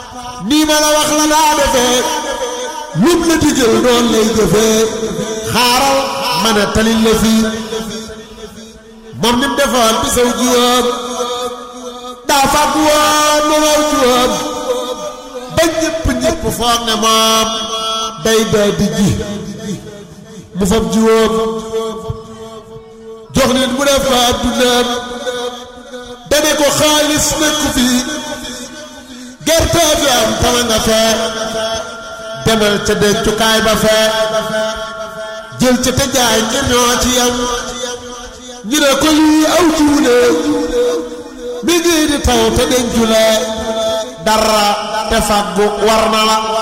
nii ma la wax la daa defee lum la digal noonu lay jëfee xaaral ma ne talil la fii moom ni mu defoon bi saw jiwoom daa fàgg woon ma waw jiwoom ba ñëpp ñëpp foog ne moom day daa di ji mu fab jiwoom jox nit mu def ko addunaam dane ko xaalis nekku fii gerte fi am tama nga fee demal ca dencukaay ba fee jël ca te jaay ngir ñoo ci yam ñu ne ko lii aw jiwu ne mi ngi di taw te dencu la dara te faggu war na la